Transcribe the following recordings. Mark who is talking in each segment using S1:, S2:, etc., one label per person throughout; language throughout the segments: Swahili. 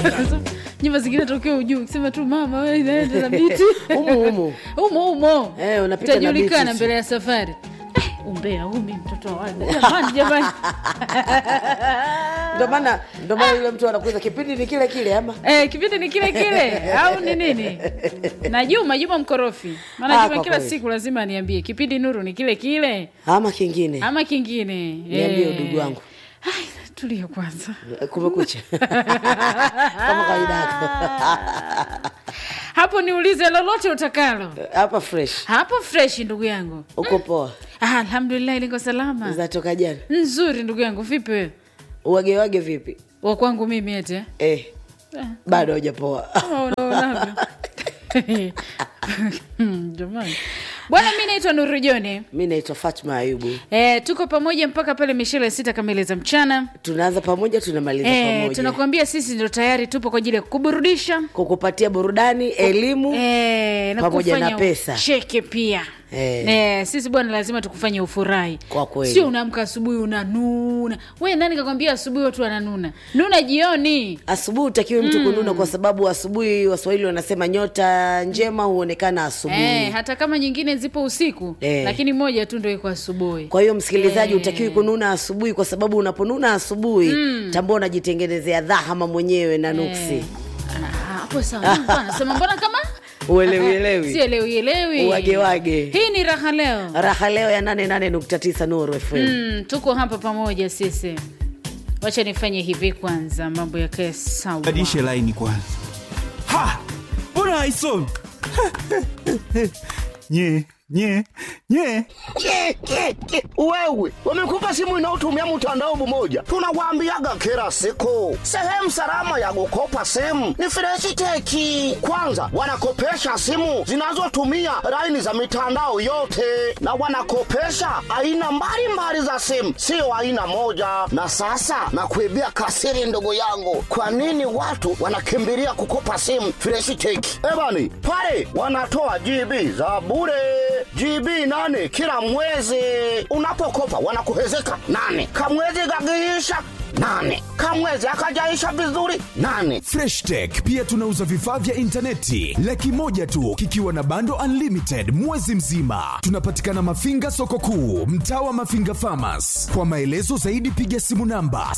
S1: nyumba zingine tokea ujuu ukisema tu mama we naenda na biti
S2: Humu, humu.
S1: umo umo
S2: Eh, unapita na
S1: utajulikana
S2: biti.
S1: mbele ya safari Eh, umbea umi mtoto wa wale jamani jamani
S2: ndio maana ndio maana yule mtu anakuuza kipindi ni kile kile ama
S1: Eh, kipindi ni kile kile au ni nini na juma juma mkorofi maana
S2: Ah,
S1: juma
S2: kwa
S1: kila
S2: kweli.
S1: siku lazima niambie kipindi nuru ni kile kile
S2: ama kingine
S1: ama kingine
S2: Niambie,
S1: Eh.
S2: udugu wangu.
S1: Ai, tulia kwanza
S2: kumekucha kama kawaida yako
S1: hapo niulize lolote utakalo
S2: hapa fresh
S1: hapo fresh ndugu yangu
S2: uko poa
S1: ah, alhamdulillah liko salama
S2: zatoka jana
S1: nzuri ndugu yangu vipi wewe
S2: uwagewage vipi
S1: wa kwangu mimi ete
S2: eh, bado haujapoa
S1: Kama unaonavyo. Hmm, jamani bwana mi naitwa nuru joni
S2: mi naitwa fatma ayubu
S1: e, tuko pamoja mpaka pale mishele sita kamili za mchana
S2: tunaanza pamoja tunamaliza
S1: e,
S2: pamoja
S1: tunakuambia sisi ndio tayari tupo kwa ajili ya kuburudisha
S2: kukupatia burudani elimu
S1: e, na
S2: Pamoja
S1: kufanya
S2: na pesa.
S1: cheke pia
S2: Eh.
S1: e, sisi bwana lazima tukufanye ufurahi
S2: Kwa kweli.
S1: sio unaamka asubuhi unanuna we nani kakwambia asubuhi watu wananuna nuna jioni
S2: asubuhi utakiwe mtu kununa kwa sababu asubuhi waswahili wanasema nyota njema huonekana asubuhi
S1: Eh, hata kama nyingine zipo usiku
S2: Eh.
S1: lakini moja tu ndo iko asubuhi
S2: kwa hiyo msikilizaji
S1: Eh.
S2: utakiwi kununa asubuhi kwa sababu unaponuna asubuhi tambua unajitengenezea dhahama mwenyewe na nuksi
S1: Ah, hapo sawa Mbona anasema mbona kama
S2: uelewielewi
S1: sielewi elewi
S2: Uwagewage.
S1: hii ni raha leo
S2: raha leo ya 88.9 nuru fm
S1: mm, tuko hapa pamoja sisi wacha nifanye hivi kwanza mambo yakae sawa
S3: badilishe laini kwanza ha mbona haisomi nye nye nye
S4: Ke, ke, ke. wewe wamekupa simu inayotumia mtandao mmoja tunawaambiaga kila siku sehemu salama ya kukopa simu ni freshiteki kwanza wanakopesha simu zinazotumia laini za mitandao yote na wanakopesha aina mbalimbali za simu sio aina moja na sasa nakuibia kasiri ndugu yangu kwa nini watu wanakimbilia kukopa simu freshiteki ebani pale wanatoa gb za bure GB nane kila mwezi. Unapokopa wanakuhezeka nane, kamwezi kakiisha nane, kamwezi akajaisha vizuri nane.
S5: freshtech pia tunauza vifaa vya intaneti laki moja tu kikiwa na bando unlimited mwezi mzima tunapatikana mafinga soko kuu mtaa wa mafinga famas kwa maelezo zaidi piga simu namba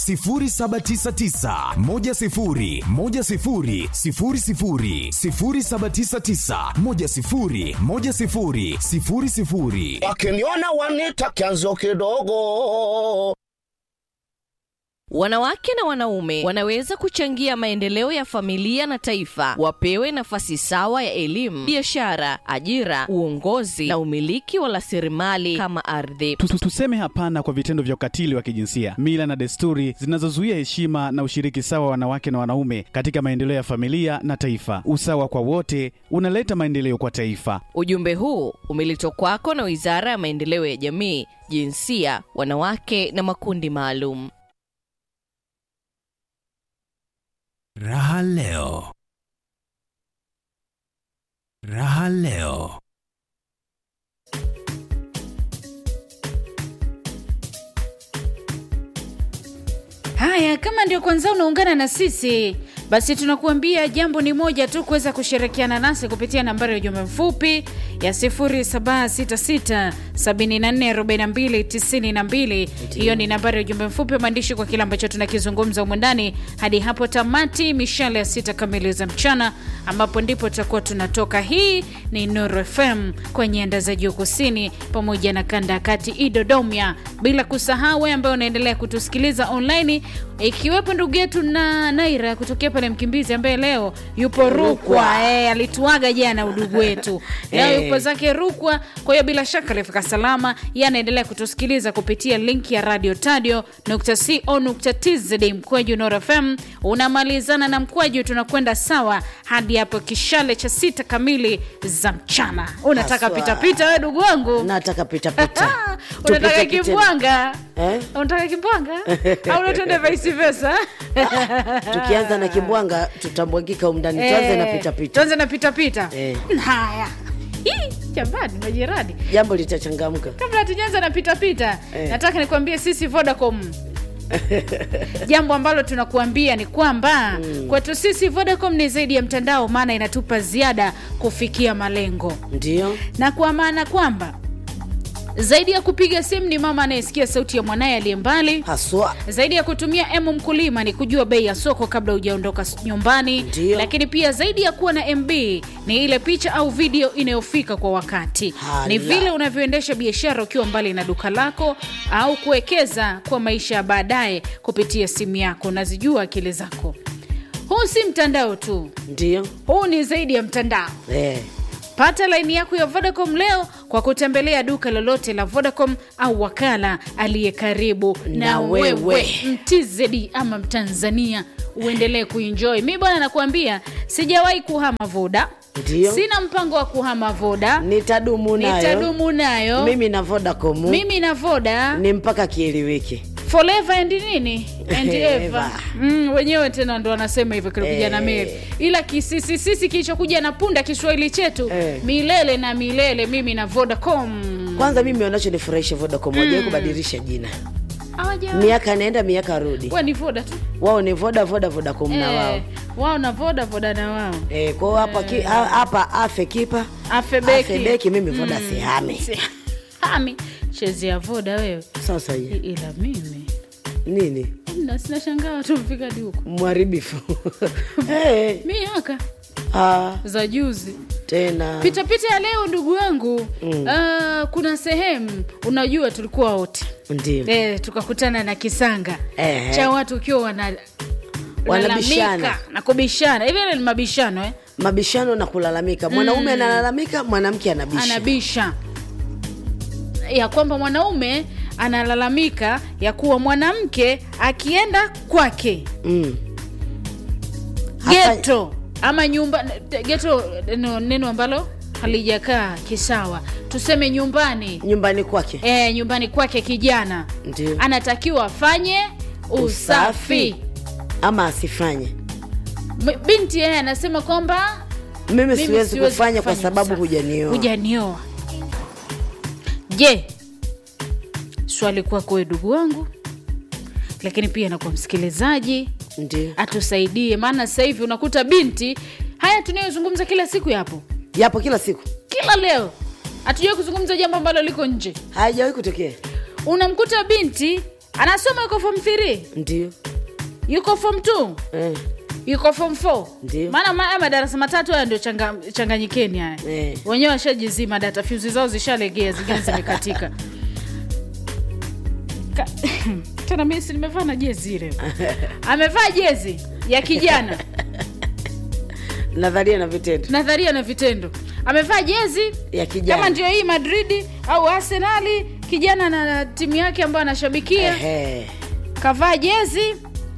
S5: 799
S4: Wakiniona wanita kianzo kidogo.
S6: Wanawake na wanaume wanaweza kuchangia maendeleo ya familia na taifa. Wapewe nafasi sawa ya elimu, biashara, ajira, uongozi na umiliki wa rasilimali kama ardhi.
S3: Tu- tu- tuseme hapana kwa vitendo vya ukatili wa kijinsia mila na desturi zinazozuia heshima na ushiriki sawa wa wanawake na wanaume katika maendeleo ya familia na taifa usawa kwa wote unaleta maendeleo kwa taifa
S6: Ujumbe huu umeletwa kwako na Wizara ya Maendeleo ya Jamii, Jinsia, Wanawake na Makundi Maalum.
S5: raha leo raha leo
S1: haya kama ndio kwanza unaungana na sisi basi tunakuambia jambo ni moja tu kuweza kushirikiana nasi kupitia nambari ya ujumbe mfupi ya 0766744292 hiyo ni nambari ya ujumbe mfupi wa maandishi kwa kile ambacho tunakizungumza humu ndani hadi hapo tamati mishale ya sita kamili za mchana ambapo ndipo tutakuwa tunatoka hii ni nuru fm kwa nyanda za juu kusini pamoja na kanda ya kati idodomya bila kusahau wewe ambaye unaendelea kutusikiliza online ikiwepo ndugu yetu na naira kutokea pale mkimbizi ambaye leo yupo rukwa e, alituaga jana udugu wetu leo
S2: Eh.
S1: yupo zake rukwa kwa hiyo bila shaka alifika salama ye anaendelea kutusikiliza kupitia link ya radio tadio co tz mkwaju nor fm unamalizana na mkwaju tunakwenda sawa hadi hapo kishale cha sita kamili za mchana unataka
S2: Haswa.
S1: pitapita we ndugu wangu
S2: nataka pitapita
S1: unataka
S2: Tupite kitendo.
S1: kimbwanga
S2: Eh?
S1: unataka kimbwanga au unatende vice versa
S2: tukianza na kimbwanga tutambwagika umndani tuanze na
S1: Eh,
S2: pitapita
S1: tuanze na pitapita
S2: Eh.
S1: haya Hii, jamani majirani
S2: jambo litachangamka
S1: kabla hatujaanza na pitapita
S2: Eh.
S1: nataka nikwambie sisi vodacom jambo ambalo tunakuambia ni kwamba mm. kwetu sisi vodacom ni zaidi ya mtandao maana inatupa ziada kufikia malengo
S2: ndio
S1: na kwa maana kwamba zaidi ya kupiga simu ni mama anayesikia sauti ya mwanaye aliye mbali
S2: haswa
S1: zaidi ya kutumia emu mkulima ni kujua bei ya soko kabla hujaondoka s- nyumbani
S2: Ndiyo.
S1: lakini pia zaidi ya kuwa na mb ni ile picha au video inayofika kwa wakati
S2: Hala.
S1: ni vile unavyoendesha biashara ukiwa mbali na duka lako au kuwekeza kwa maisha ya baadaye kupitia simu yako unazijua akili zako huu si mtandao tu
S2: ndio
S1: huu ni zaidi ya mtandao
S2: eh.
S1: pata laini yako ya vodacom leo kwa kutembelea duka lolote la vodacom au wakala aliye karibu na,
S2: Na
S1: wewe,
S2: wewe.
S1: mtizedi ama mtanzania uendelee kuenjoy mi bwana nakuambia sijawahi kuhama voda
S2: Ndio.
S1: sina mpango wa kuhama voda
S2: nitadumu nayo
S1: nitadumu nayo
S2: mimi na vodacom
S1: mimi na voda
S2: ni mpaka kieleweke
S1: forever and nini and ever
S2: Ever.
S1: mm, wenyewe tena ndo wanasema hivyo kilikuja
S2: Eh.
S1: na meli ila kisisisisi kilichokuja na punda kiswahili chetu
S2: Eh.
S1: milele na milele mimi na vodacom
S2: kwanza mimi wanachonifurahisha vodacom mm. wajawai kubadilisha jina
S1: Hawaja-
S2: miaka naenda miaka rudi
S1: Wa ni voda tu
S2: wao ni voda voda vodacom na wao
S1: Eh, wao na voda voda na wao
S2: Eh, kwao hapa ki- ha- hapa afe kipa
S1: afebeki
S2: afe beki mimi voda sihame
S1: ami chezea voda wewe
S2: sasa
S1: I-
S2: hii
S1: ila mimi
S2: nini
S1: na sinashangaa watu mfika hadi huko
S2: mharibifu hey,
S1: miaka
S2: ah,
S1: za juzi
S2: tena
S1: pitapita ya leo ndugu wangu mm. uh, kuna sehemu unajua tulikuwa wote
S2: ndio
S1: e, tukakutana na kisanga
S2: Ehe.
S1: cha watu ukiwa wana
S2: Wanabishana.
S1: lalamika na kubishana hivi ile ni mabishano eh?
S2: mabishano na kulalamika mwanaume analalamika mwanamke anabisha
S1: anabisha ya kwamba mwanaume analalamika ya kuwa mwanamke akienda kwake
S2: mm. Hapa-
S1: geto ama nyumba geto no, neno ambalo halijakaa kisawa tuseme nyumbani
S2: nyumbani kwake
S1: e, nyumbani kwake kijana
S2: Ndio.
S1: anatakiwa afanye usafi,
S2: Usafi. ama asifanye
S1: M- binti yeye anasema kwamba
S2: mimi
S1: mimi
S2: siwezi kufanya kwa
S1: kufanya
S2: sababu
S1: usafi.
S2: hujanioa
S1: hujanioa je swali kwako we ndugu wangu lakini pia na kwa msikilizaji
S2: ndio
S1: atusaidie maana sasa hivi unakuta binti haya tunayozungumza kila siku yapo
S2: yapo kila siku
S1: kila leo hatujawai kuzungumza jambo ambalo liko nje
S2: haijawahi kutokea
S1: unamkuta binti anasoma yuko form 3
S2: ndio
S1: yuko form 2
S2: eh.
S1: yuko form 4
S2: Ndio.
S1: maana ma- haya madarasa matatu haya ndio changa, changanyikeni haya
S2: Eh.
S1: wenyewe washajizima data fyuzi zao zishalegea zingine zimekatika Ka- tena mimi si nimevaa na jezi ile amevaa jezi ya kijana
S2: nadharia na vitendo
S1: nadharia na vitendo amevaa jezi
S2: ya kijana
S1: kama ndio hii madridi au arsenali kijana na timu yake ambayo anashabikia
S2: Ehe.
S1: kavaa jezi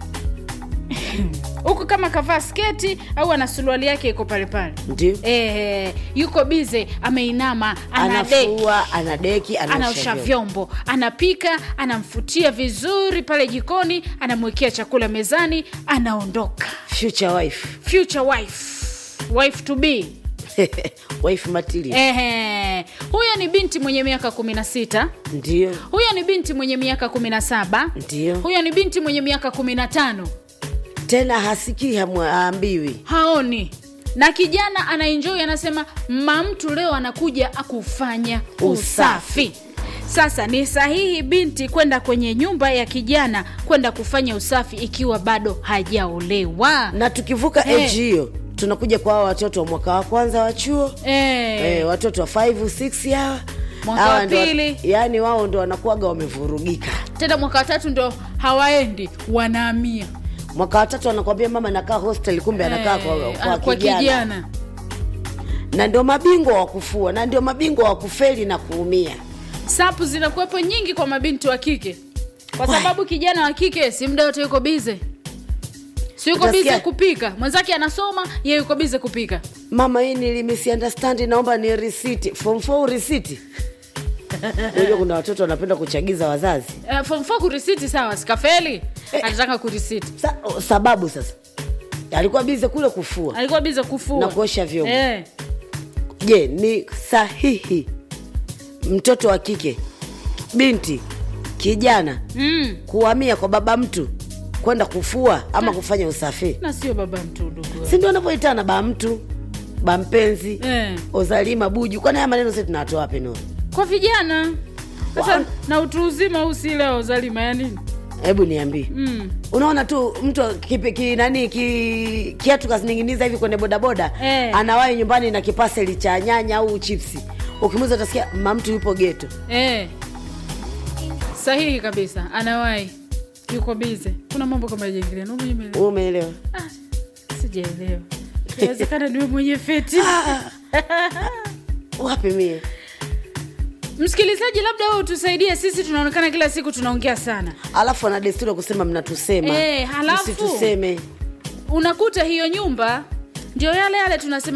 S1: huku kama kavaa sketi au ana suruali yake iko palepale
S2: ndio
S1: e, yuko bize ameinama anade
S2: anafua anadeki
S1: anaosha
S2: anaosha vyombo.
S1: vyombo anapika anamfutia vizuri pale jikoni anamwekea chakula mezani anaondoka
S2: future wife
S1: future wife wife to be
S2: wife material
S1: Ehe. huyo ni binti mwenye miaka 16
S2: ndio
S1: huyo ni binti mwenye miaka 17
S2: ndio
S1: huyo ni binti mwenye miaka 15
S2: tena hasikii hamwa- haambiwi
S1: haoni na kijana anaenjoi anasema mamtu leo anakuja akufanya usafi sasa ni sahihi binti kwenda kwenye nyumba ya kijana kwenda kufanya usafi ikiwa bado hajaolewa
S2: na tukivuka
S1: Eh.
S2: age hiyo tunakuja kwa hawa watoto wa mwaka wa kwanza wa chuo
S1: Eh,
S2: eh, watoto wa 5 6 hawa
S1: Mwaka
S2: Hawa
S1: wa
S2: ndo-
S1: pili.
S2: yaani wao ndo wanakuwaga wamevurugika
S1: tena mwaka watatu ndo hawaendi wanaamia
S2: mwaka watatu anakwambia mama nakaa hostel kumbe anakaa kwa,
S1: Eh,
S2: kwa,
S1: kwa
S2: kijana.
S1: kijana
S2: na ndio mabingwa wa kufua na ndio mabingwa wa kufeli na kuumia
S1: sapu zinakuwepo nyingi kwa mabinti wa kike kwa
S2: Why?
S1: sababu kijana wa kike si muda wote yuko bize si yuko
S2: Utasikia-
S1: bize kupika mwenzake anasoma ye yuko bize kupika
S2: mama hii nilimisiunderstand naomba ni risiti form 4 risiti unajua kuna watoto wanapenda kuchagiza wazazi
S1: uh, form four kurisiti sawa sikafeli anataka kurisiti
S2: Sa, o, sababu sasa alikuwa bize kule kufua
S1: alikuwa bize kufua
S2: Na kuosha vyombo.
S1: eh.
S2: je ni sahihi mtoto wa kike binti kijana
S1: mm.
S2: kuhamia kwa baba mtu kwenda kufua ama kufanya usafi
S1: na sio baba mtu ndugu
S2: si ndio anavyoitana ba mtu ba mpenzi
S1: eh.
S2: ozalima buju kwani haya maneno si tunatoa wapi Nuru?
S1: kwa vijana sasa
S2: Wa-
S1: na utu uzima huu si leo zalima ya nini
S2: hebu niambie
S1: mm.
S2: unaona tu mtu kipi- ki, nani ki, kiatu kazining'iniza hivi kwenye bodaboda
S1: Eh.
S2: anawahi nyumbani na kipaseli cha nyanya au chipsi ukimuza utasikia mamtu yupo geto
S1: eh. sahihi kabisa anawahi yuko bize kuna mambo kama yajaingilia na mwenye
S2: Wewe umeelewa
S1: ah, sijaelewa inawezekana niwe mwenye feti
S2: wapi mie
S1: msikilizaji labda wewe utusaidie sisi tunaonekana kila siku tunaongea sana
S2: alafu ana desturi ya kusema mnatusema
S1: Eh, halafu-
S2: msituseme
S1: unakuta hiyo nyumba ndio yale yale tunasema